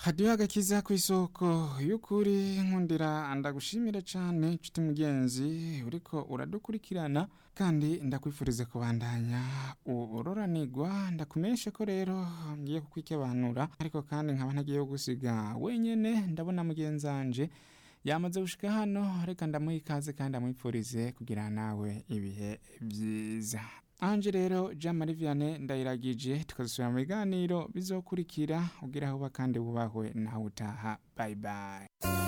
hadiyo agakiza ku isoko y'ukuri nkundira ndagushimire cyane nshuti mugenzi uriko uradukurikirana kandi ndakwifuriza kubandanya uroranigwa ndakumenyeshe ko rero ngiye kukwikebanura ariko kandi nkaba ntagiye gusiga wenyene ndabona mugenzanje yamaze gushika hano reka ndamuha ikaze kandi amwipfurize kugira nawe ibihe byiza anje rero jean marie vianney ndayiragije tukazisubira mu biganiro bizokurikira ugira aho uba kandi wubahwe nawe utaha bye bye